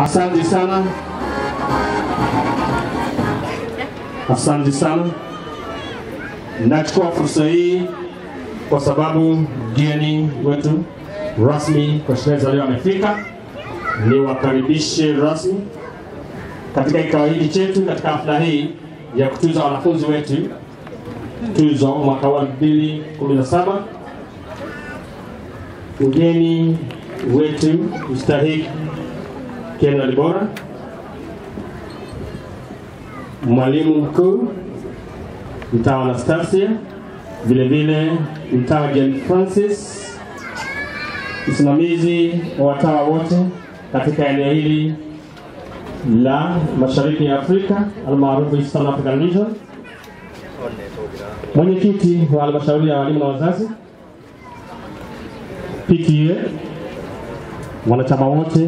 Asante sana, asante sana. Nachukua fursa hii kwa sababu mgeni wetu rasmi kwa sherehe za leo amefika, niwakaribishe rasmi katika kikao hiki chetu, katika hafla hii ya kutuza wanafunzi wetu tuzo mwaka wa 2017 mgeni wetu mstahiki Ken Walibora, mwalimu mkuu mtaa wa Anastasia, vile vile mtaa wa John Francis, msimamizi wa watawa wote katika eneo hili la mashariki ya Afrika almaarufu Eastern African Region, mwenyekiti wa halmashauri ya walimu na wazazi PTA, wanachama wote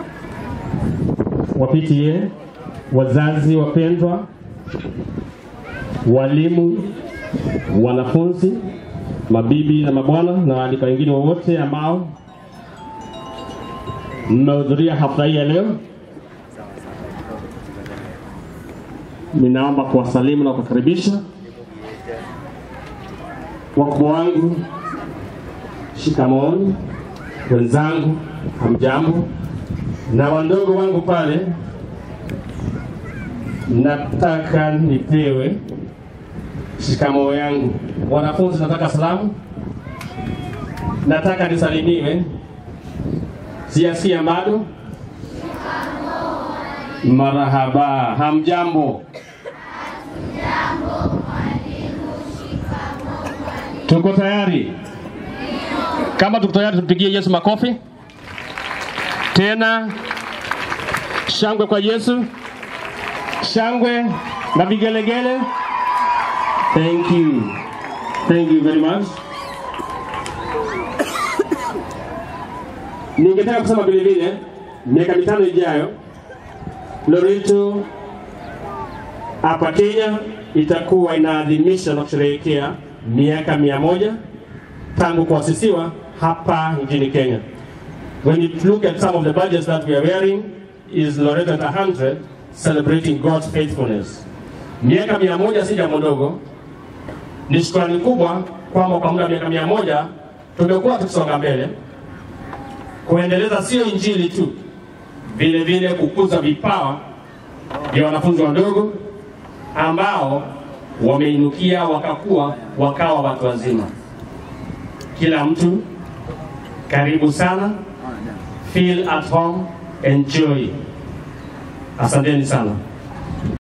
wa PTA, wazazi wapendwa, walimu, wanafunzi, mabibi na mabwana na waalika wengine wowote ambao mmehudhuria hafla hii ya leo, ninaomba kuwasalimu na kuwakaribisha wakubwa wangu, shikamooni, wenzangu, hamjambo, na wandogo wangu pale, nataka nipewe shikamoo yangu. Wanafunzi, nataka salamu, nataka nisalimiwe. Siasia bado? Marahaba, hamjambo? Tuko tayari? Kama tuko tayari, tupigie Yesu makofi tena. Shangwe kwa Yesu, shangwe na vigelegele. Thank you, thank you very much. Ningetaka kusema vile vile, miaka mitano ijayo Loreto hapa Kenya itakuwa inaadhimisha na kusherehekea miaka mia moja tangu kuasisiwa hapa nchini Kenya. When you look at some of the badges that we are wearing is Loreto at 100 celebrating God's faithfulness. Miaka mia moja si jambo dogo, ni shukrani kubwa kwamba kwa muda wa miaka mia moja tumekuwa tukisonga mbele kuendeleza sio injili tu, vile vile kukuza vipawa vya wanafunzi wadogo ambao wameinukia wakakuwa wakawa watu wazima. Kila mtu karibu sana, feel at home, enjoy. Asanteni sana.